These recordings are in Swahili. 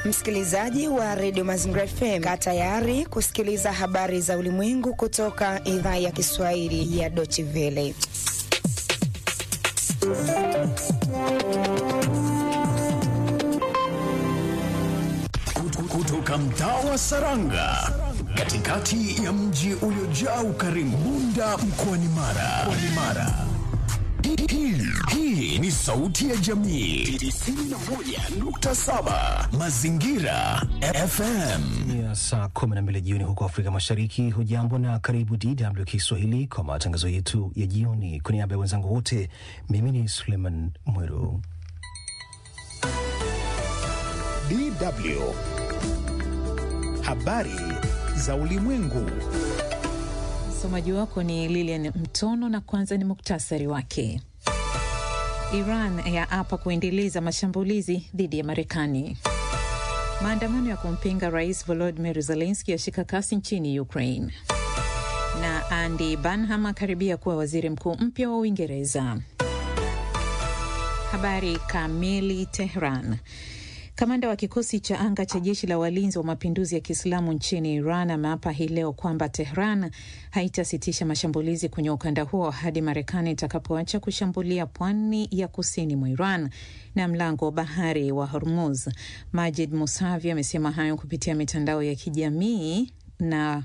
Msikilizaji wa redio Mazingira FM, kaa tayari kusikiliza habari za ulimwengu kutoka idhaa ya Kiswahili ya Deutsche Welle. Kutoka mtaa wa Saranga, katikati ya mji uliojaa ukarimu, Bunda mkoani Mara. Mara. Hii, hii ni sauti ya jamii 91.7 Mazingira FM. ya saa 12 jioni huko Afrika Mashariki. Hujambo na karibu DW Kiswahili kwa matangazo yetu ya jioni. Kwa niaba ya wenzangu wote, mimi ni Suleiman Mweru. DW habari za ulimwengu. Msomaji wako ni Lilian Mtono na kwanza ni muktasari wake. Iran yaapa kuendeleza mashambulizi dhidi ya Marekani. Maandamano ya kumpinga Rais Volodymyr Zelensky yashika kasi nchini Ukraine, na Andy Burnham akaribia kuwa waziri mkuu mpya wa Uingereza. Habari kamili. Tehran. Kamanda wa kikosi cha anga cha jeshi la walinzi wa mapinduzi ya Kiislamu nchini Iran ameapa hii leo kwamba Tehran haitasitisha mashambulizi kwenye ukanda huo hadi Marekani itakapoacha kushambulia pwani ya kusini mwa Iran na mlango wa bahari wa Hormuz. Majid Musavi amesema hayo kupitia mitandao ya kijamii na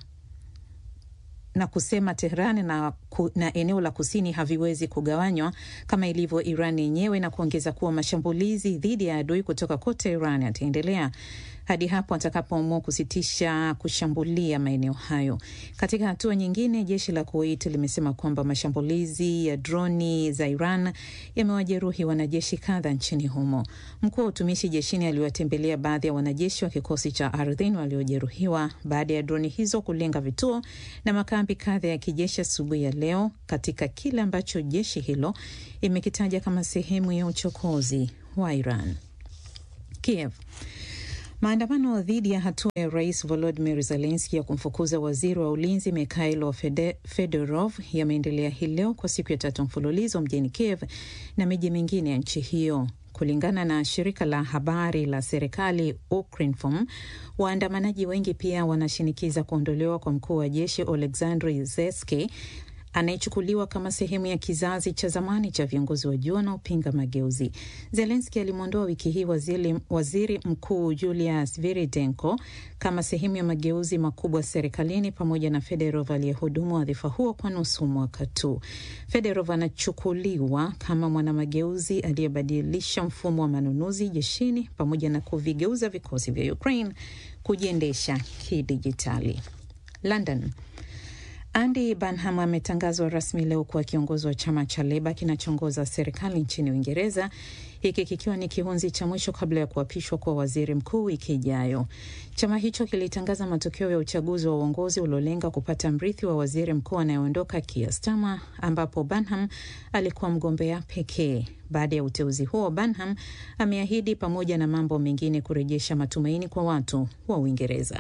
na kusema Tehran na, ku, na eneo la kusini haviwezi kugawanywa kama ilivyo Iran yenyewe, na kuongeza kuwa mashambulizi dhidi ya adui kutoka kote Iran yataendelea hadi hapo atakapoamua kusitisha kushambulia maeneo hayo. Katika hatua nyingine, jeshi la Kuwait limesema kwamba mashambulizi ya droni za Iran yamewajeruhi wanajeshi kadha nchini humo. Mkuu wa utumishi jeshini aliwatembelea baadhi ya wanajeshi wa kikosi cha ardhini waliojeruhiwa baada ya droni hizo kulenga vituo na makambi kadha ya kijeshi asubuhi ya leo, katika kile ambacho jeshi hilo imekitaja kama sehemu ya uchokozi wa Iran. Kiev. Maandamano dhidi ya hatua ya rais Volodymyr Zelensky ya kumfukuza waziri wa ulinzi Mikhailo Fedorov yameendelea hii leo kwa siku ya tatu mfululizo mjini Kiev na miji mingine ya nchi hiyo. Kulingana na shirika la habari la serikali Ukrinform, waandamanaji wengi pia wanashinikiza kuondolewa kwa mkuu wa jeshi Oleksandr Zeski anayechukuliwa kama sehemu ya kizazi cha zamani cha viongozi wa juu wanaopinga mageuzi. Zelenski alimwondoa wiki hii waziri, waziri mkuu Julia Sviridenko kama sehemu ya mageuzi makubwa serikalini, pamoja na Federov aliyehudumu wadhifa huo kwa nusu mwaka tu. Federov anachukuliwa kama mwanamageuzi aliyebadilisha mfumo wa manunuzi jeshini pamoja na kuvigeuza vikosi vya Ukraine kujiendesha kidijitali. London. Andy Burnham ametangazwa rasmi leo kuwa kiongozi wa chama cha Leba kinachoongoza serikali nchini Uingereza, hiki kikiwa ni kihunzi cha mwisho kabla ya kuapishwa kuwa waziri mkuu wiki ijayo. Chama hicho kilitangaza matokeo ya uchaguzi wa uongozi uliolenga kupata mrithi wa waziri mkuu anayeondoka Keir Starmer, ambapo Burnham alikuwa mgombea pekee. Baada ya uteuzi huo, Burnham ameahidi pamoja na mambo mengine kurejesha matumaini kwa watu wa Uingereza.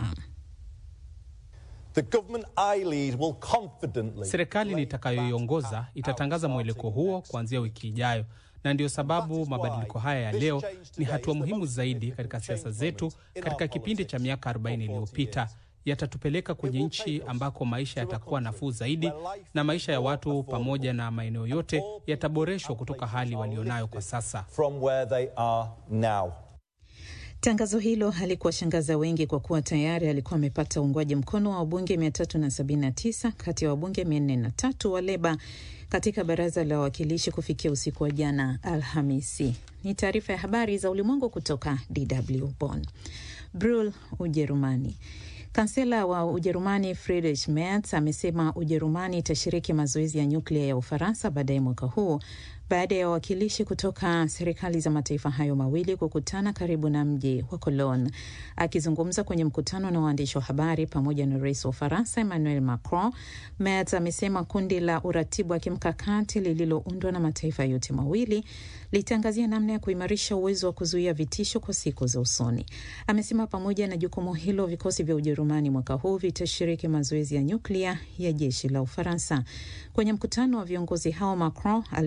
Serikali nitakayoiongoza itatangaza mwelekeo huo kuanzia wiki ijayo, na ndiyo sababu mabadiliko haya ya leo ni hatua muhimu zaidi katika siasa zetu katika kipindi cha miaka 40 iliyopita. Yatatupeleka kwenye nchi ambako maisha yatakuwa nafuu zaidi na maisha ya watu pamoja na maeneo yote yataboreshwa kutoka hali walionayo kwa sasa. Tangazo hilo halikuwashangaza wengi kwa kuwa tayari alikuwa amepata uungwaji mkono wa wabunge 379 kati ya wabunge 403 wa Leba katika baraza la wawakilishi kufikia usiku wa jana Alhamisi. Ni taarifa ya habari za ulimwengu kutoka DW Bonn. Brul, Ujerumani. Kansela wa Ujerumani Friedrich Merz amesema Ujerumani itashiriki mazoezi ya nyuklia ya Ufaransa baadaye mwaka huu baada ya wawakilishi kutoka serikali za mataifa hayo mawili kukutana karibu na mji wa Cologne. Akizungumza kwenye mkutano na waandishi wa habari pamoja na rais wa Ufaransa Emmanuel Macron, Merz amesema kundi la uratibu wa kimkakati lililoundwa na mataifa yote mawili litaangazia namna ya kuimarisha uwezo wa kuzuia vitisho kwa siku za usoni. Amesema pamoja na jukumu hilo, vikosi vya Ujerumani mwaka huu vitashiriki mazoezi ya nyuklia ya jeshi la Ufaransa. Kwenye mkutano wa viongozi hao, Macron alisema jeshi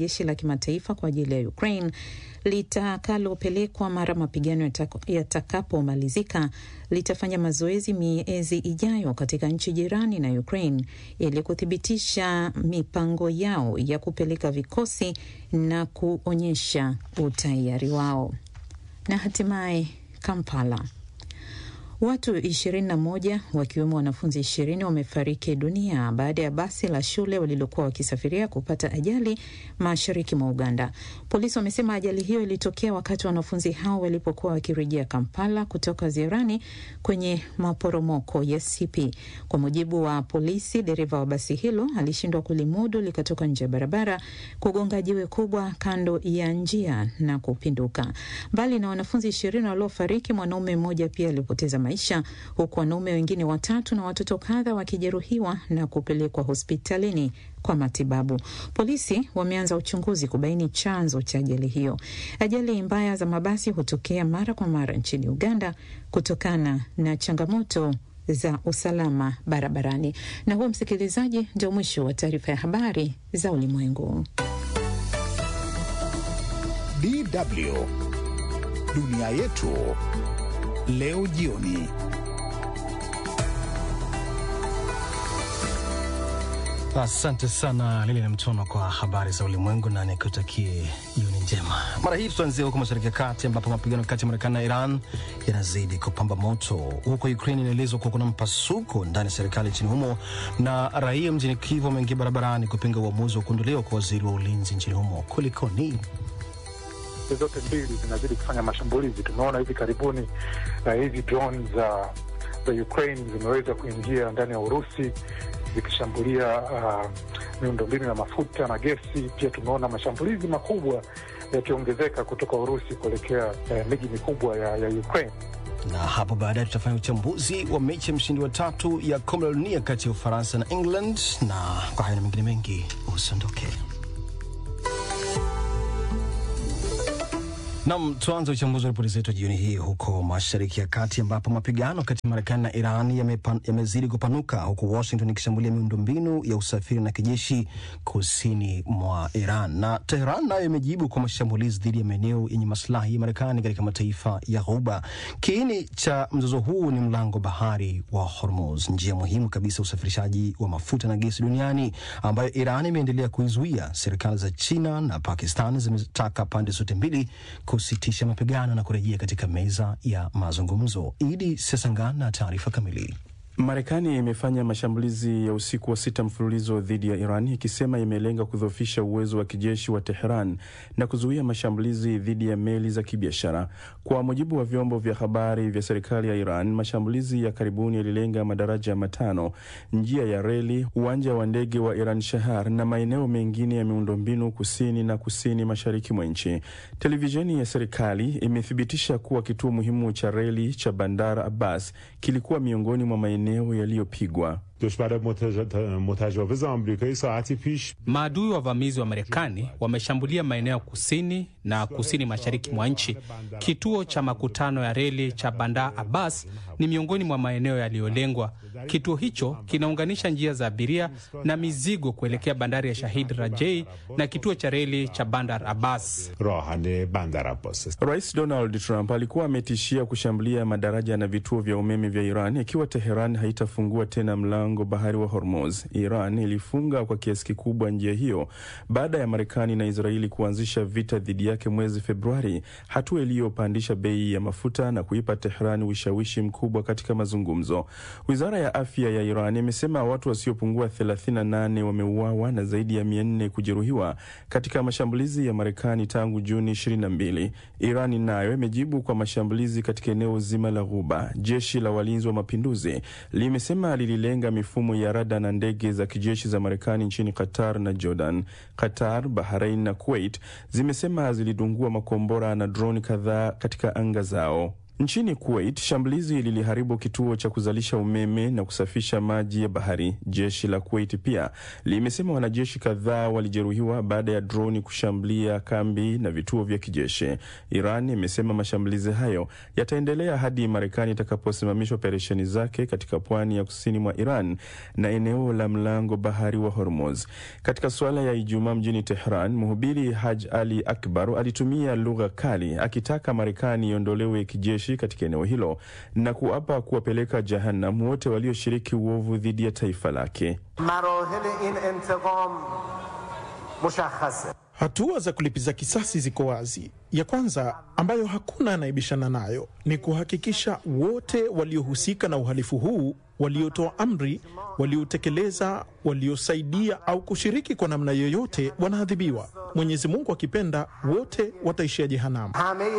jeshi la kimataifa kwa ajili ya Ukraine litakalopelekwa mara mapigano yatakapomalizika litafanya mazoezi miezi ijayo katika nchi jirani na Ukraine ili kuthibitisha mipango yao ya kupeleka vikosi na kuonyesha utayari wao. Na hatimaye Kampala. Watu 21 wakiwemo wanafunzi 20 wamefariki dunia baada ya basi la shule walilokuwa wakisafiria kupata ajali mashariki mwa Uganda. Polisi wamesema ajali hiyo ilitokea wakati wanafunzi hao walipokuwa wakirejea Kampala kutoka ziarani kwenye maporomoko ya Sipi. Kwa mujibu wa polisi, dereva wa basi hilo alishindwa kulimudu likatoka nje ya barabara, kugonga jiwe kubwa kando ya njia na kupinduka. Mbali na wanafunzi 20 waliofariki, mwanaume mmoja pia alipoteza maisha huku wanaume wengine watatu na watoto kadha wakijeruhiwa na kupelekwa hospitalini kwa matibabu. Polisi wameanza uchunguzi kubaini chanzo cha ajali hiyo. Ajali mbaya za mabasi hutokea mara kwa mara nchini Uganda kutokana na changamoto za usalama barabarani. Na huo, msikilizaji, ndio mwisho wa taarifa ya habari za ulimwengu. DW dunia yetu leo jioni. Asante sana Lili na Mtono kwa habari za ulimwengu, na nikutakie jioni njema. Mara hii tutaanzia huko mashariki ya kati, ambapo mapigano kati ya Marekani na Iran yanazidi kupamba moto. Huko Ukraine inaelezwa kuwa kuna mpasuko ndani ya serikali nchini humo, na raia mjini Kiev wameingia barabarani kupinga uamuzi wa kuondolewa kwa waziri wa ulinzi nchini humo. Kulikoni? zote mbili zinazidi kufanya mashambulizi. Tumeona hivi karibuni uh, hizi drone za za Ukraine zimeweza kuingia ndani ya Urusi zikishambulia uh, miundombinu ya mafuta na gesi. Pia tumeona mashambulizi makubwa yakiongezeka kutoka Urusi kuelekea uh, miji mikubwa ya, ya Ukraine na hapo baadaye tutafanya uchambuzi wa mechi ya mshindi wa tatu ya kombe la dunia kati ya Ufaransa na England, na kwa haya na mengine mengi usiondoke. Nam, tuanze uchambuzi wa ripoti zetu jioni hii huko mashariki ya kati, ambapo mapigano kati ya Marekani na Iran yamezidi yame kupanuka, huku Washington ikishambulia miundombinu ya usafiri na kijeshi kusini mwa Iran, na Teheran nayo imejibu kwa mashambulizi dhidi ya maeneo yenye maslahi ya Marekani katika mataifa ya Ghuba. Kiini cha mzozo huu ni mlango bahari wa Hormuz, njia muhimu kabisa usafirishaji wa mafuta na gesi duniani, ambayo Iran imeendelea kuizuia. Serikali za China na Pakistan zimetaka pande zote mbili kusitisha mapigano na kurejea katika meza ya mazungumzo. Idi Sesangan na taarifa kamili. Marekani imefanya mashambulizi ya usiku wa sita mfululizo dhidi ya Iran ikisema imelenga kudhoofisha uwezo wa kijeshi wa Teheran na kuzuia mashambulizi dhidi ya meli za kibiashara. Kwa mujibu wa vyombo vya habari vya serikali ya Iran, mashambulizi ya karibuni yalilenga madaraja matano, njia ya reli, uwanja wa ndege wa Iran Shahar na maeneo mengine ya miundombinu kusini na kusini mashariki mwa nchi. Televisheni ya serikali imethibitisha kuwa kituo muhimu cha reli cha Bandar Abbas kilikuwa miongoni mwa maeneo yaliyopigwa. Maadui wavamizi wa Marekani wameshambulia maeneo kusini na kusini mashariki mwa nchi. Kituo cha makutano ya reli cha Bandar Abbas ni miongoni mwa maeneo yaliyolengwa. Kituo hicho kinaunganisha njia za abiria na mizigo kuelekea bandari ya Shahid Rajai na kituo cha reli cha Bandar Abbas. Rais Donald Trump alikuwa ametishia kushambulia madaraja na vituo vya umeme vya Iran ikiwa Teheran haitafungua tena mlango bahari wa Hormuz. Iran ilifunga kwa kiasi kikubwa njia hiyo baada ya Marekani na Israeli kuanzisha vita dhidi yake mwezi Februari, hatua iliyopandisha bei ya mafuta na kuipa Tehran ushawishi mkubwa katika mazungumzo. Wizara ya afya ya Iran imesema watu wasiopungua 38 wameuawa na zaidi ya 400 kujeruhiwa katika mashambulizi ya Marekani tangu Juni 22. Iran nayo imejibu kwa mashambulizi katika eneo zima la Ghuba. Jeshi la walinzi wa mapinduzi limesema lililenga mifumo ya rada na ndege za kijeshi za Marekani nchini Qatar na Jordan. Qatar, Bahrain na Kuwait zimesema zilidungua makombora na droni kadhaa katika anga zao. Nchini Kuwait, shambulizi liliharibu kituo cha kuzalisha umeme na kusafisha maji ya bahari. Jeshi la Kuwait pia limesema wanajeshi kadhaa walijeruhiwa baada ya droni kushambulia kambi na vituo vya kijeshi. Iran imesema mashambulizi hayo yataendelea hadi Marekani itakaposimamisha operesheni zake katika pwani ya kusini mwa Iran na eneo la mlango bahari wa Hormuz. Katika suala ya Ijumaa mjini Tehran, mhubiri Haj Ali Akbar alitumia lugha kali akitaka Marekani iondolewe kijeshi katika eneo hilo na kuapa kuwapeleka jahannam wote walioshiriki uovu dhidi ya taifa lake. Hatua za kulipiza kisasi ziko wazi. Ya kwanza ambayo hakuna anayebishana nayo ni kuhakikisha wote waliohusika na uhalifu huu, waliotoa amri, waliotekeleza, waliosaidia au kushiriki kwa namna yoyote wanaadhibiwa. Mwenyezi Mungu akipenda, wote wataishia jehanamu.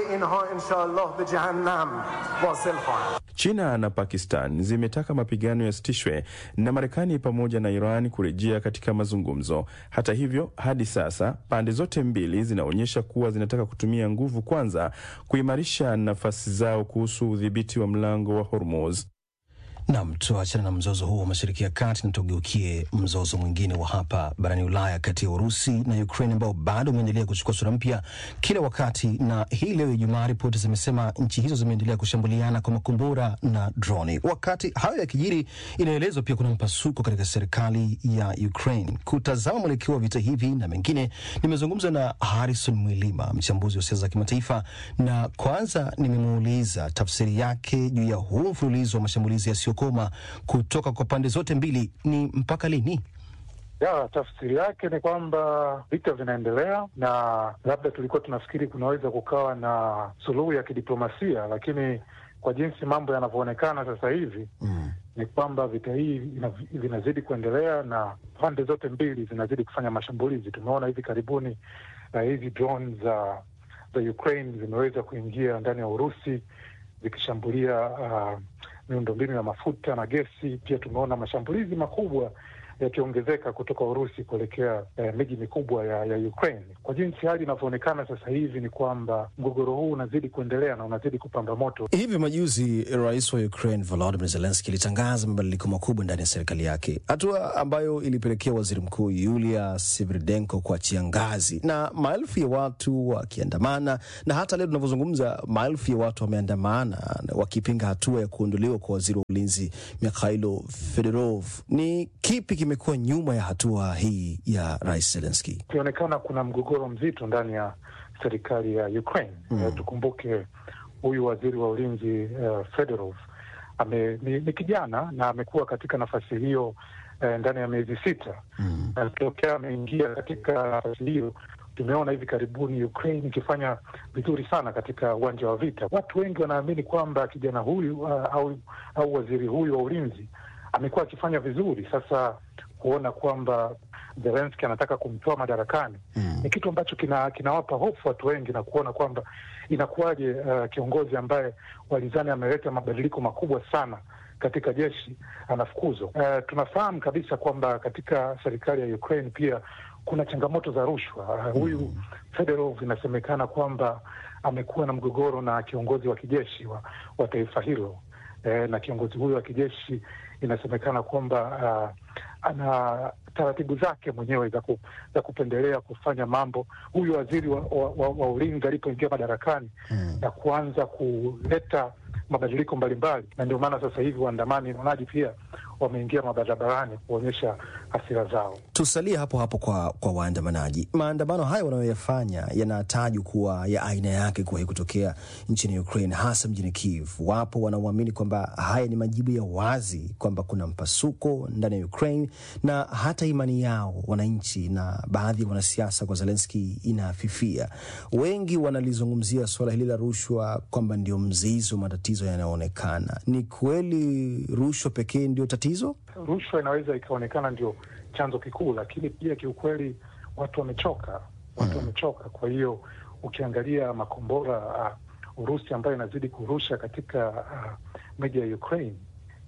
China na Pakistan zimetaka mapigano yasitishwe na Marekani pamoja na Iran kurejea katika mazungumzo. Hata hivyo, hadi sasa pande zote mbili zinaonyesha kuwa zinataka kutumia nguvu kwanza kuimarisha nafasi zao kuhusu udhibiti wa mlango wa Hormuz. Nam, tuachane na mzozo huo wa mashariki ya kati na tugeukie mzozo mwingine wa hapa barani Ulaya kati ya Urusi na Ukraine ambao bado umeendelea kuchukua sura mpya kila wakati. Na hii leo Ijumaa, ripoti zimesema nchi hizo zimeendelea kushambuliana kwa makombora na droni. Wakati hayo yakijiri, inaelezwa pia kuna mpasuko katika serikali ya Ukraine. Kutazama mwelekeo wa vita hivi na mengine, nimezungumza na Harrison Mwilima, mchambuzi wa siasa za kimataifa, na kwanza nimemuuliza tafsiri yake juu ya huu mfululizo wa mashambulizi yasiyo koma kutoka kwa pande zote mbili ni mpaka lini? Ya, tafsiri yake ni kwamba vita vinaendelea, na labda tulikuwa tunafikiri kunaweza kukawa na suluhu ya kidiplomasia, lakini kwa jinsi mambo yanavyoonekana sasa hivi mm, ni kwamba vita hii vinazidi kuendelea na pande zote mbili zinazidi kufanya mashambulizi. Tumeona hivi karibuni uh, hizi drone za za Ukraine zimeweza kuingia ndani ya Urusi zikishambulia uh, miundombinu ya mafuta na gesi. Pia tumeona mashambulizi makubwa yakiongezeka kutoka Urusi kuelekea eh, miji mikubwa ya, ya Ukraine. Kwa jinsi hali inavyoonekana sasa hivi ni kwamba mgogoro huu unazidi kuendelea na unazidi kupamba moto. Hivi majuzi rais wa Ukraine Volodymyr Zelensky alitangaza mabadiliko makubwa ndani ya serikali yake, hatua ambayo ilipelekea waziri mkuu Yulia Sviridenko kuachia ngazi na maelfu ya watu wakiandamana, na hata leo tunavyozungumza, maelfu ya watu wameandamana wakipinga hatua ya kuondolewa kwa waziri wa ulinzi Mikhailo Fedorov. Ni kipi kimekuwa nyuma ya hatua hii ya rais Zelensky? Ikionekana kuna mgogoro mzito ndani ya serikali ya Ukraine. Mm. Tukumbuke huyu waziri wa ulinzi uh, Fedorov ame, ni, ni kijana na amekuwa katika nafasi hiyo uh, ndani ya miezi sita mm. na tokea ameingia katika nafasi hiyo tumeona hivi karibuni Ukraine ikifanya vizuri sana katika uwanja wa vita. Watu wengi wanaamini kwamba kijana huyu uh, au, au waziri huyu wa ulinzi amekuwa akifanya vizuri. Sasa kuona kwamba Zelensky anataka kumtoa madarakani mm. ni kitu ambacho kina, kinawapa hofu watu wengi na kuona kwamba inakuwaje, uh, kiongozi ambaye walizani ameleta mabadiliko makubwa sana katika jeshi anafukuzwa. Uh, tunafahamu kabisa kwamba katika serikali ya Ukraine pia kuna changamoto za rushwa. Uh, huyu mm. Fedorov inasemekana kwamba amekuwa na mgogoro na kiongozi wa kijeshi wa, wa taifa hilo uh, na kiongozi huyo wa kijeshi inasemekana kwamba uh, ana taratibu zake mwenyewe za, ku, za kupendelea kufanya mambo. Huyu waziri wa, wa, wa, wa ulinzi alipoingia madarakani hmm, na kuanza kuleta mabadiliko mbalimbali, na ndio maana sasa hivi waandamanaji pia wameingia mabarabarani kuonyesha hasira zao. Tusalie hapo hapo kwa, kwa waandamanaji. Maandamano haya wanayoyafanya yanatajwa kuwa ya aina yake kuwahi kutokea nchini Ukraine, hasa mjini Kiev. Wapo wanaoamini kwamba haya ni majibu ya wazi kwamba kuna mpasuko ndani ya Ukraine, na hata imani yao wananchi na baadhi ya wanasiasa kwa Zelensky inafifia. Wengi wanalizungumzia suala hili la rushwa kwamba ndio mzizi wa matatizo yanayoonekana. Ni kweli rushwa pekee ndio tatizo? Rushwa inaweza ikaonekana ndio chanzo kikuu, lakini pia kiukweli watu wamechoka, watu wamechoka. Hmm. Kwa hiyo ukiangalia makombora uh, Urusi ambayo inazidi kurusha katika uh, miji ya Ukraine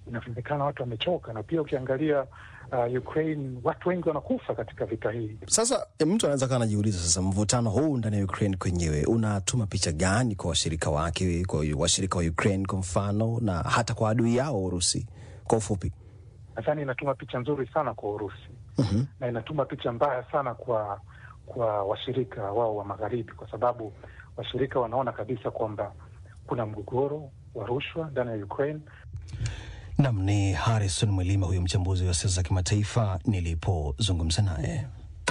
inasemekana watu wamechoka, na pia ukiangalia uh, Ukraine watu wengi wanakufa katika vita hii. Sasa e, mtu anaweza kaa anajiuliza sasa, mvutano huu ndani ya Ukraine kwenyewe unatuma picha gani kwa washirika wake, kwa washirika wa Ukraine kwa mfano, na hata kwa adui yao Urusi? Kwa ufupi, Nadhani inatuma picha nzuri sana kwa Urusi Mhm. na inatuma picha mbaya sana kwa kwa washirika wao wa magharibi, kwa sababu washirika wanaona kabisa kwamba kuna mgogoro wa rushwa ndani ya Ukraine nam ni Harrison Mwilima, huyo mchambuzi wa siasa za kimataifa nilipozungumza naye.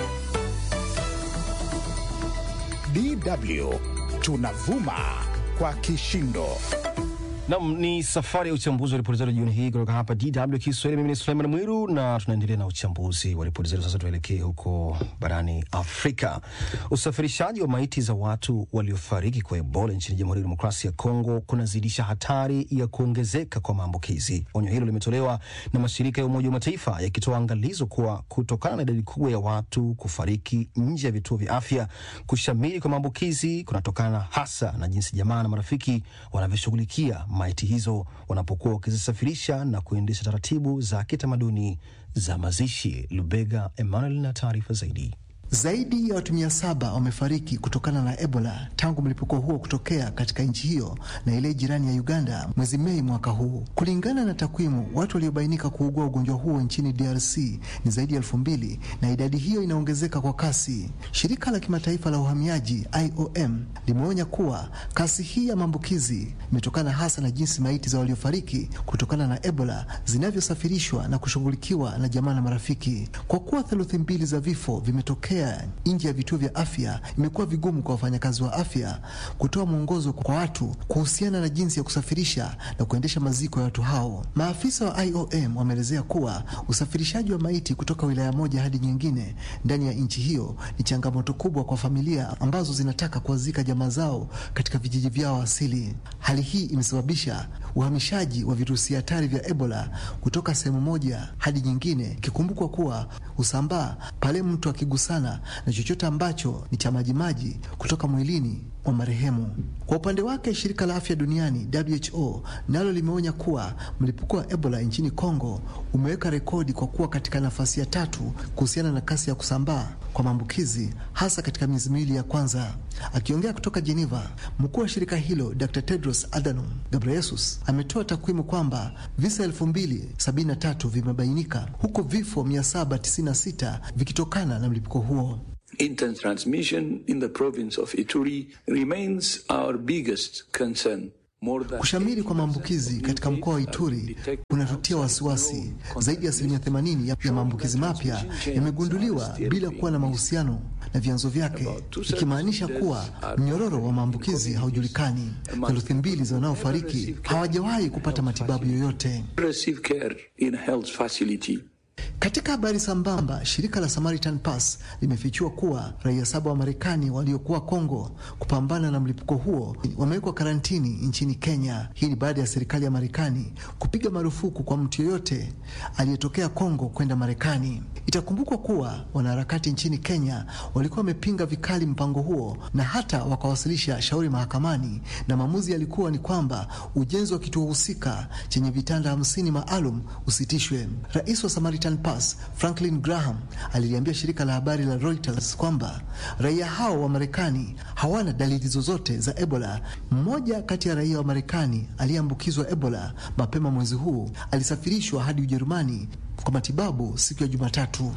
DW tunavuma kwa kishindo. Nam ni safari ya uchambuzi wa ripoti zetu jioni hii kutoka hapa DW Kiswahili. Mimi ni Suleiman Mwiru na tunaendelea na uchambuzi wa ripoti zetu. Sasa tuelekee huko barani Afrika. Usafirishaji wa maiti za watu waliofariki kwa Ebola nchini Jamhuri ya Demokrasia ya Kongo kunazidisha hatari ya kuongezeka kwa maambukizi. Onyo hilo limetolewa na mashirika ya Umoja wa Mataifa yakitoa angalizo kuwa kutokana na idadi kubwa ya watu kufariki nje ya vituo vya afya, kushamiri kwa maambukizi kunatokana hasa na jinsi jamaa na marafiki wanavyoshughulikia maiti hizo wanapokuwa wakizisafirisha na kuendesha taratibu za kitamaduni za mazishi. Lubega Emmanuel na taarifa zaidi. Zaidi ya watu mia saba wamefariki kutokana na Ebola tangu mlipuko huo kutokea katika nchi hiyo na ile jirani ya Uganda mwezi Mei mwaka huu. Kulingana na takwimu, watu waliobainika kuugua ugonjwa huo nchini DRC ni zaidi ya elfu mbili na idadi hiyo inaongezeka kwa kasi. Shirika la kimataifa la uhamiaji IOM limeonya kuwa kasi hii ya maambukizi imetokana hasa na jinsi maiti za waliofariki kutokana na Ebola zinavyosafirishwa na kushughulikiwa na jamaa na marafiki. Kwa kuwa theluthi mbili za vifo vimetokea nje ya vituo vya afya, imekuwa vigumu kwa wafanyakazi wa afya kutoa mwongozo kwa watu kuhusiana na jinsi ya kusafirisha na kuendesha maziko ya watu hao. Maafisa wa IOM wameelezea kuwa usafirishaji wa maiti kutoka wilaya moja hadi nyingine ndani ya nchi hiyo ni changamoto kubwa kwa familia ambazo zinataka kuwazika jamaa zao katika vijiji vyao asili. Hali hii imesababisha uhamishaji wa virusi hatari vya Ebola kutoka sehemu moja hadi nyingine, ikikumbukwa kuwa husambaa pale mtu akigusana na chochote ambacho ni cha majimaji kutoka mwilini wa marehemu. Kwa upande wake, shirika la afya duniani WHO nalo limeonya kuwa mlipuko wa Ebola nchini Kongo umeweka rekodi kwa kuwa katika nafasi ya tatu kuhusiana na kasi ya kusambaa kwa maambukizi hasa katika miezi miwili ya kwanza. Akiongea kutoka Geneva, mkuu wa shirika hilo Dr. Tedros Adhanom Ghebreyesus ametoa takwimu kwamba visa 2073 vimebainika huku vifo 796 vikitokana na mlipuko huo. Intertransmission in the province of Ituri remains our biggest concern. More than Kushamiri kwa maambukizi katika mkoa wa Ituri kunatutia wasiwasi. Zaidi ya asilimia 80 ya- ya maambukizi mapya yamegunduliwa bila kuwa na mahusiano na vyanzo vyake, ikimaanisha kuwa mnyororo wa maambukizi haujulikani. Theluthi mbili za wanaofariki hawajawahi kupata matibabu yoyote. receive care in a health facility. Katika habari sambamba, shirika la Samaritan Pass limefichua kuwa raia saba wa Marekani waliokuwa Kongo kupambana na mlipuko huo wamewekwa karantini nchini Kenya. Hii ni baada ya serikali ya Marekani kupiga marufuku kwa mtu yoyote aliyetokea Kongo kwenda Marekani. Itakumbukwa kuwa wanaharakati nchini Kenya walikuwa wamepinga vikali mpango huo na hata wakawasilisha shauri mahakamani, na maamuzi yalikuwa ni kwamba ujenzi wa kituo husika chenye vitanda hamsini maalum usitishwe. Rais wa Samaritan Pass Franklin Graham aliliambia shirika la habari la Reuters kwamba raia hao wa Marekani hawana dalili zozote za Ebola. Mmoja kati ya raia wa Marekani aliyeambukizwa Ebola mapema mwezi huu alisafirishwa hadi Ujerumani kwa matibabu siku ya Jumatatu.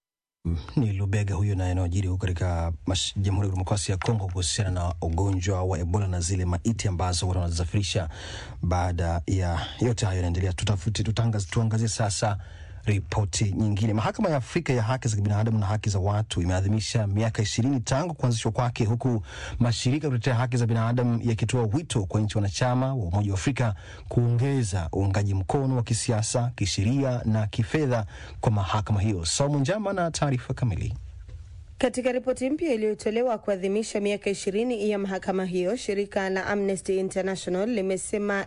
Ni Lubega huyo na yanayojiri huko katika mash- Jamhuri ya Kidemokrasia ya Kongo kuhusiana na ugonjwa wa Ebola na zile maiti ambazo watu wanazisafirisha. Baada ya yote hayo yanaendelea, tutafute tutangaz, tuangazie sasa ripoti nyingine. Mahakama ya Afrika ya Haki za Kibinadamu na Haki za Watu imeadhimisha miaka ishirini tangu kuanzishwa kwake, huku mashirika ya kutetea haki za binadamu yakitoa wito kwa nchi wanachama wa Umoja wa Afrika kuongeza uungaji mkono wa kisiasa, kisheria na kifedha kwa mahakama hiyo. Saumu Njama na taarifa kamili. Katika ripoti mpya iliyotolewa kuadhimisha miaka ishirini ya mahakama hiyo, shirika la Amnesty International limesema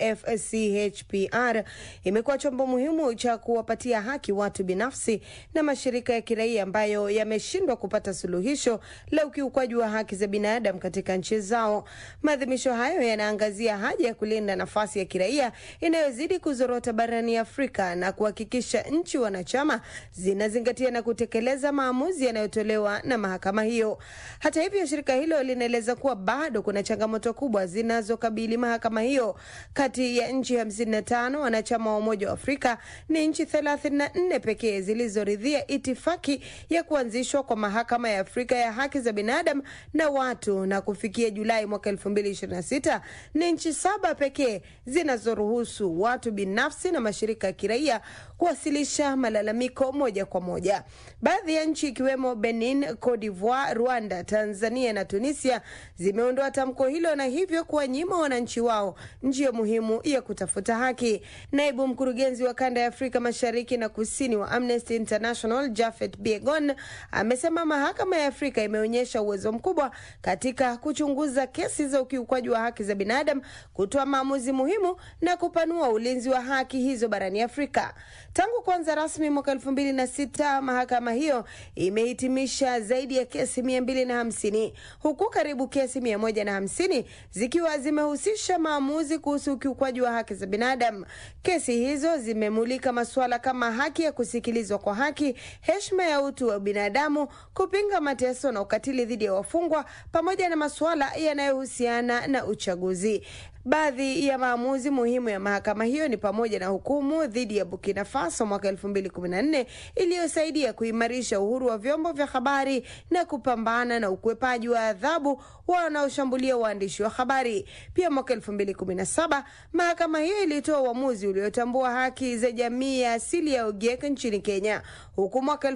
AFCHPR imekuwa chombo muhimu cha kuwapatia haki watu binafsi na mashirika ya kiraia ambayo yameshindwa kupata suluhisho la ukiukwaji wa haki za binadamu katika nchi zao. Maadhimisho hayo yanaangazia haja ya kulinda nafasi ya kiraia inayozidi kuzorota barani Afrika na kuhakikisha nchi wanachama zinazingatia na kutekeleza maamuzi yanayotolewa na mahakama hiyo. Hata hivyo, shirika hilo linaeleza kuwa bado kuna changamoto kubwa zinazokabili mahakama hiyo. Kati ya nchi 55 wanachama wa Umoja wa Afrika, ni nchi 34 pekee zilizoridhia itifaki ya kuanzishwa kwa mahakama ya Afrika ya haki za binadamu na watu, na kufikia Julai mwaka 2026 ni nchi saba pekee zinazoruhusu watu binafsi na mashirika ya kiraia kuwasilisha malalamiko moja kwa moja. Baadhi ya nchi ikiwemo Benin, Cote d'Ivoire, Rwanda, Tanzania na Tunisia zimeondoa tamko hilo na hivyo kuwanyima wananchi wao njia muhimu ya kutafuta haki. Naibu mkurugenzi wa kanda ya Afrika Mashariki na Kusini wa Amnesty International Jafet Biegon amesema mahakama ya Afrika imeonyesha uwezo mkubwa katika kuchunguza kesi za ukiukwaji wa haki za binadamu, kutoa maamuzi muhimu na kupanua ulinzi wa haki hizo barani Afrika. Tangu kuanza rasmi mwaka elfu mbili na sita mahakama hiyo imehitimisha zaidi ya kesi mia mbili na hamsini huku karibu kesi mia moja na hamsini zikiwa zimehusisha maamuzi kuhusu ukiukwaji wa haki za binadamu. Kesi hizo zimemulika masuala kama haki ya kusikilizwa kwa haki, heshima ya utu wa binadamu, kupinga mateso na ukatili dhidi ya wafungwa, pamoja na masuala yanayohusiana na uchaguzi. Baadhi ya maamuzi muhimu ya mahakama hiyo ni pamoja na hukumu dhidi ya Burkina Faso mwaka 2014 iliyosaidia kuimarisha uhuru wa vyombo vya habari na kupambana na ukwepaji wa adhabu wanaoshambulia waandishi wa habari. Pia mwaka 2017 mahakama hiyo ilitoa uamuzi uliotambua haki za jamii ya asili ya Ogiek nchini Kenya, huku mwaka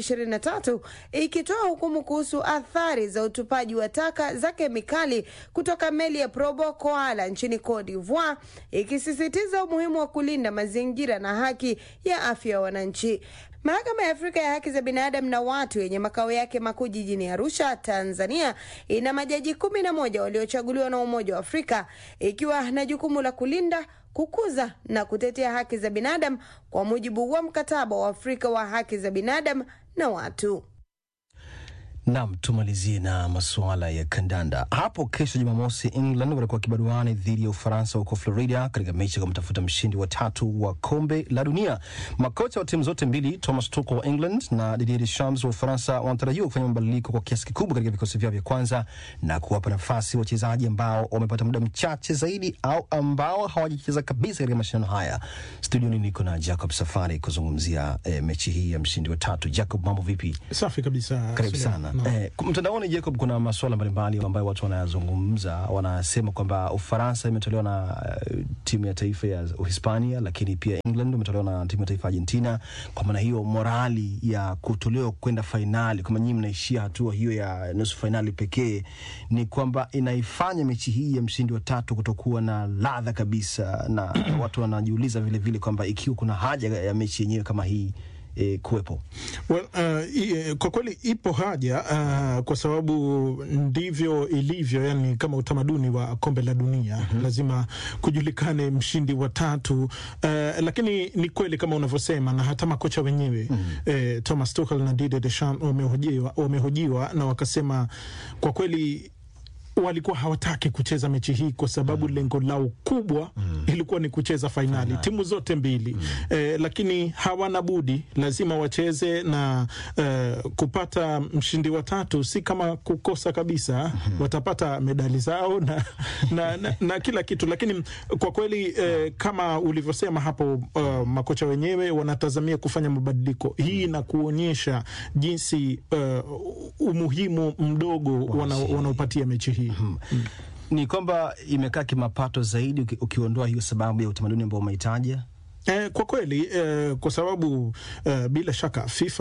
2023 ikitoa hukumu kuhusu athari za utupaji wa taka za kemikali kutoka meli ya Probo Koala nchini Cote d'Ivoire, ikisisitiza umuhimu wa kulinda mazingira na haki ya afya ya wananchi. Mahakama ya Afrika ya haki za binadamu na watu yenye makao yake makuu jijini Arusha, Tanzania, ina majaji kumi na moja waliochaguliwa na Umoja wa Afrika, ikiwa na jukumu la kulinda kukuza na kutetea haki za binadamu kwa mujibu wa mkataba wa Afrika wa haki za binadamu na watu. Nam, tumalizie na masuala ya kandanda. Hapo kesho Jumamosi, England watakuwa kibaruani dhidi ya Ufaransa huko Florida katika mechi ya kumtafuta mshindi wa tatu wa kombe la dunia. Makocha wa timu zote mbili, Thomas Tuchel wa England na Didier Deschamps wa Ufaransa, wanatarajiwa kufanya mabadiliko kwa kiasi kikubwa katika vikosi vyao vya kwanza na kuwapa nafasi wachezaji ambao wamepata muda mchache zaidi au ambao hawajacheza kabisa katika mashindano haya. Studioni niko na Jacob Safari kuzungumzia eh, mechi hii ya mshindi wa tatu. Jacob, mambo vipi? Safi kabisa. Karibu Suleiman. sana. Naam. Eh, mtandaoni Jacob, kuna masuala mbalimbali ambayo watu wanayazungumza. Wanasema kwamba Ufaransa imetolewa na uh, timu ya taifa ya Uhispania, lakini pia England imetolewa na timu ya taifa ya Argentina. Kwa maana hiyo, morali ya kutolewa kwenda fainali, kama nyinyi mnaishia hatua hiyo ya nusu fainali pekee, ni kwamba inaifanya mechi hii ya mshindi wa tatu kutokuwa na ladha kabisa, na watu wanajiuliza vile vile kwamba ikiwa kuna haja ya mechi yenyewe kama hii eh, kuwepo. Well, uh, i, kwa kweli ipo haja uh, kwa sababu ndivyo ilivyo, yani kama utamaduni wa kombe la dunia mm-hmm. lazima kujulikane mshindi wa tatu uh, lakini ni kweli kama unavyosema, na hata makocha wenyewe mm-hmm. eh, Thomas Tuchel na Didier Deschamps wamehojiwa, wamehojiwa na wakasema kwa kweli walikuwa hawataki kucheza mechi hii kwa sababu mm. lengo lao kubwa mm. ilikuwa ni kucheza fainali timu zote mbili mm. eh, lakini hawana budi, lazima wacheze na eh, kupata mshindi wa tatu si kama kukosa kabisa mm. watapata medali zao na, na, na, na kila kitu, lakini kwa kweli eh, kama ulivyosema hapo uh, makocha wenyewe wanatazamia kufanya mabadiliko hii na kuonyesha jinsi uh, umuhimu mdogo wana- wanaopatia mechi hii Mm. Ni kwamba imekaa kimapato zaidi uki, ukiondoa hiyo sababu ya utamaduni ambao umeitaja. Eh, kwa kweli eh, kwa sababu eh, bila shaka FIFA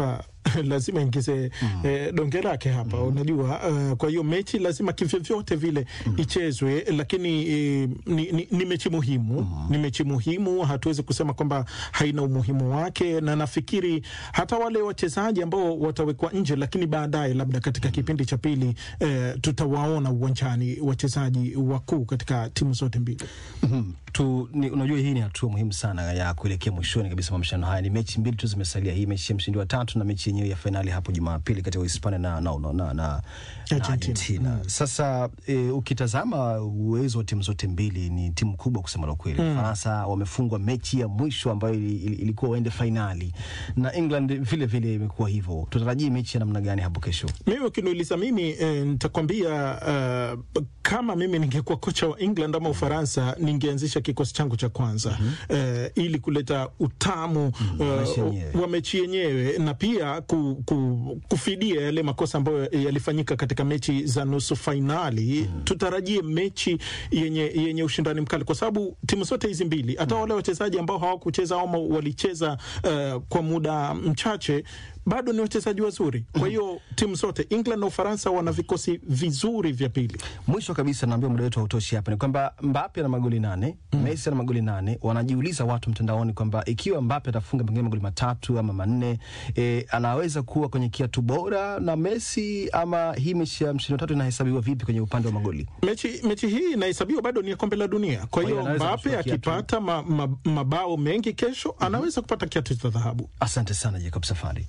lazima ingize eh, donge lake hapa unajua. Uh, kwa hiyo mechi lazima kivyovyote vile ichezwe, lakini eh, ni, ni, ni mechi muhimu ni mechi muhimu, hatuwezi kusema kwamba haina umuhimu wake, na nafikiri hata wale wachezaji ambao watawekwa nje, lakini baadaye labda katika kipindi cha pili eh, tutawaona uwanjani wachezaji wakuu katika timu zote mbili. Mhm. tu ni, unajua hii ni hatua muhimu sana ya kuelekea mwishoni kabisa mwa mashindano haya. Ni mechi mbili tu zimesalia, hii mechi ya mshindi wa tatu na mechi yenyewe ya fainali hapo Jumapili kati ya Uhispania na, na, na, na, na, na Argentina. Sasa e, ukitazama uwezo wa timu zote mbili ni timu kubwa kusema la kweli. Mm. Ufaransa wamefungwa mechi ya mwisho ambayo ili- ili- ilikuwa waende fainali na England vile vile imekuwa hivyo. Tutarajie mechi ya namna gani hapo kesho? Mimi ukiniuliza mimi eh, nitakwambia uh, kama mimi ningekuwa kocha wa England ama Ufaransa ningeanzisha kikosi changu cha kwanza eh, ili kuleta utamu mechi uh, yenyewe. wa mechi yenyewe na pia ku, ku, kufidia yale makosa ambayo yalifanyika katika mechi za nusu fainali. Tutarajie mechi yenye, yenye ushindani mkali kwa sababu timu zote hizi mbili hata wale wachezaji ambao hawakucheza ama walicheza uh, kwa muda mchache bado ni wachezaji wazuri. Kwa hiyo timu zote England na Ufaransa wana vikosi vizuri vya pili. Mwisho kabisa, naambia muda wetu hautoshi hapa, ni kwamba Mbappe ana magoli nane, Messi ana magoli nane. Wanajiuliza watu mtandaoni kwamba ikiwa Mbappe atafunga pengine magoli matatu ama manne, e, anaweza kuwa kwenye kiatu bora na Messi, ama hii mechi ya mshindi wa tatu inahesabiwa vipi kwenye upande wa magoli? Mechi, mechi hii inahesabiwa bado ni ya kombe la dunia. Kwa Kwa hiyo hiyo anaweza Mbappe kuchukua kiatu. akipata ma, ma, mabao mengi kesho anaweza kupata kiatu cha dhahabu. Asante sana Jacob Safari.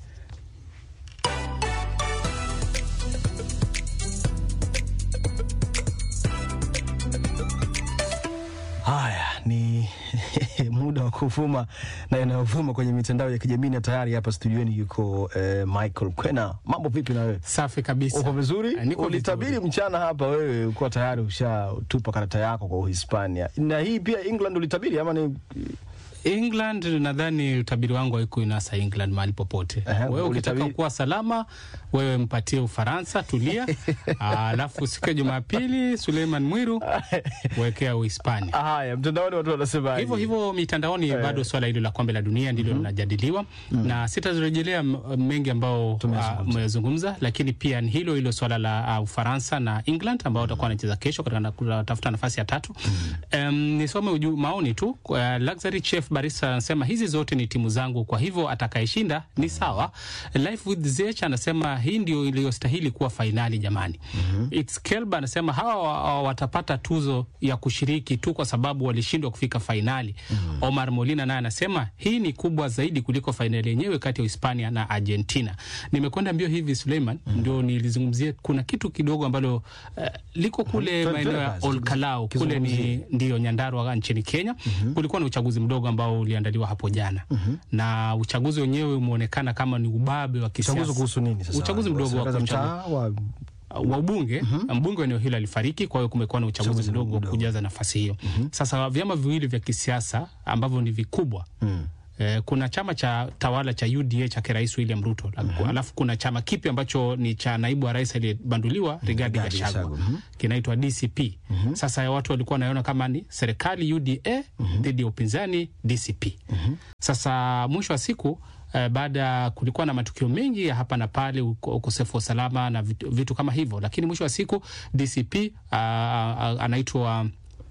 Haya ni muda wa kuvuma na yanayovuma kwenye mitandao ya kijamii, na tayari hapa studioni yuko eh, Michael Kwena. Mambo vipi na wewe? Safi kabisa. Uko vizuri? Eh, niko Ulitabiri mchana hapa wewe ukuwa tayari ushatupa karata yako kwa Uhispania, na hii pia England ulitabiri ama ni England nadhani utabiri wangu haikuinasa England mahali popote. Wewe ukitaka ulitabiri- kuwa salama, wewe mpatie Ufaransa, tulia. Alafu siku ya Jumapili Suleiman Mwiru wekea Uhispania. Haya, mtandaoni watu wanasema hivyo hivyo mitandaoni Eh. bado swala hilo la kombe la dunia ndilo linajadiliwa na sitazirejelea m- mengi ambao ah, mmezungumza, lakini pia ni hilo hilo swala la ah, Ufaransa na England ambao watakuwa wanacheza kesho katika na- kutafuta nafasi ya tatu. Em, nisome uju, maoni tu. Uh, Luxury Chef Barista anasema hizi zote ni timu zangu, kwa hivyo atakayeshinda ni sawa. Life with Zech anasema hii ndio iliyostahili kuwa fainali jamani. It's Kelba anasema hawa wa- wa- watapata tuzo ya kushiriki tu kwa sababu walishindwa kufika fainali. Omar Molina naye anasema hii ni kubwa zaidi kuliko fainali yenyewe kati ya Hispania na Argentina. Nimekwenda mbio hivi Suleiman, ndio nilizungumzia kuna kitu kidogo ambalo eh, liko kule Twende maeneo ya basi, Olkalau kule ni kizungumzie. ndio Nyandarua nchini Kenya. Kulikuwa na uchaguzi mdogo ambao uliandaliwa hapo jana na uchaguzi wenyewe umeonekana kama ni ubabe wa kisiasa. Uchaguzi kuhusu nini sasa? Uchaguzi mdogo wa Serikali za kuchagua mtaa wa wa ubunge mbunge wa eneo hilo alifariki, kwa hiyo kumekuwa na uchaguzi mdogo wa kujaza nafasi hiyo. Sasa vyama viwili vya kisiasa ambavyo ni vikubwa Eh, kuna chama cha tawala cha UDA cha rais William Ruto alafu kuna chama kipi ambacho ni cha naibu wa rais aliyebanduliwa Rigathi Rigathi Gachagua Gachagua, mhm. kinaitwa DCP. Sasa watu walikuwa wanaiona kama ni serikali UDA dhidi ya upinzani DCP. Sasa mwisho wa siku eh, baada kulikuwa na matukio mengi ya hapa na pale, uko- ukosefu wa usalama na vitu, vitu kama hivyo, lakini mwisho wa siku DCP ah, ah, anaitwa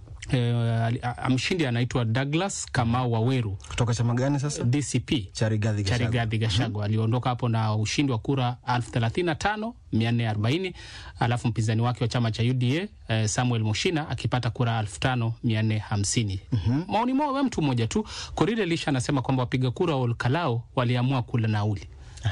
eh, ali- ah, mshindi anaitwa Douglas Kamau Waweru kutoka chama gani sasa? DCP cha Rigathi cha Gachagua. Rigathi Gachagua aliondoka hapo na ushindi wa kura elfu thelathini na tano mia nne arobaini alafu mpinzani wake wa chama cha UDA eh, Samuel Mushina akipata kura elfu tano mia nne hamsini maoni mao wa mtu mmoja tu. Korile Lisha anasema kwamba wapiga kura wa Olkalao waliamua kula nauli.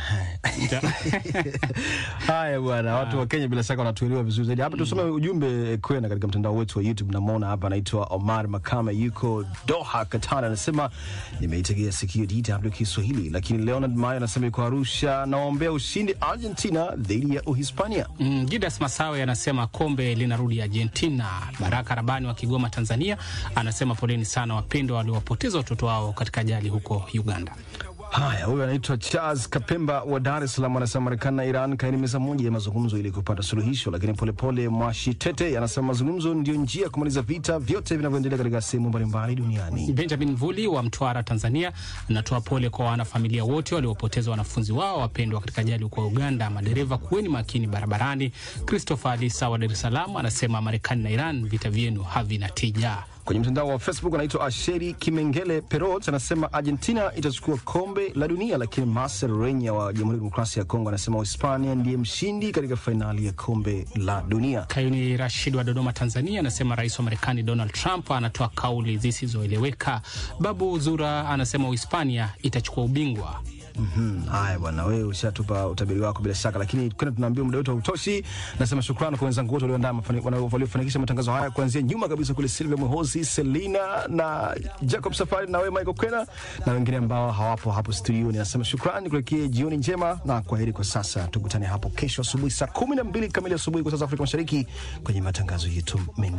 Haya bwana, watu wa Kenya bila shaka wanatuelewa vizuri zaidi. Hapa tusome ujumbe kwenda katika mtandao wetu wa YouTube. Namwona hapa anaitwa Omar Makame, yuko Doha, Qatar, anasema nimeitegea sikio DW Kiswahili, lakini Leonard Mayo anasema yuko Arusha, naombea ushindi Argentina dhidi ya Uhispania. Mm, Judas Masawe anasema kombe linarudi Argentina. Baraka Rabani wa Kigoma, Tanzania anasema poleni sana wapendwa waliowapoteza watoto wao katika ajali huko Uganda. Haya, huyu anaitwa Charles Kapemba wa Dar es Salaam, anasema Marekani na Iran kaini meza moja ya mazungumzo ili kupata suluhisho. Lakini Polepole Mwashitete anasema mazungumzo ndio njia ya kumaliza vita vyote vinavyoendelea katika sehemu mbalimbali duniani. Benjamin Vuli wa Mtwara, Tanzania, anatoa pole kwa wanafamilia wote waliopoteza wanafunzi wao wapendwa katika ajali huko Uganda. Madereva kuweni makini barabarani. Christopher Alisa wa Dar es Salaam anasema Marekani na Iran, vita vyenu havina tija. Kwenye mtandao wa Facebook anaitwa Asheri Kimengele Perot anasema Argentina itachukua kombe la dunia, lakini Marcel Renya wa Jamhuri ya Demokrasia ya Kongo anasema Hispania ndiye mshindi katika fainali ya kombe la dunia. Kayuni Rashid wa Dodoma, Tanzania, anasema rais wa Marekani Donald Trump anatoa kauli zisizoeleweka. Babu Zura anasema Uhispania itachukua ubingwa. Mhm, Haya bwana, wewe ushatupa utabiri wako bila shaka, lakini kwenda tunaambia muda wetu hautoshi. Nasema shukrani kwa wenzangu wote walioandaa mafani- wana- waliofanikisha matangazo haya kuanzia nyuma kabisa kule, Silvia Mwehozi, Selina na Jacob Safari na wewe Michael Kwena na wengine ambao hawapo hapo studioni. Nasema shukrani, kulekia jioni njema na kwaheri kwa sasa. Tukutane hapo kesho asubuhi saa kumi na mbili kamili asubuhi kwa saa za Afrika Mashariki kwenye matangazo yetu mengi.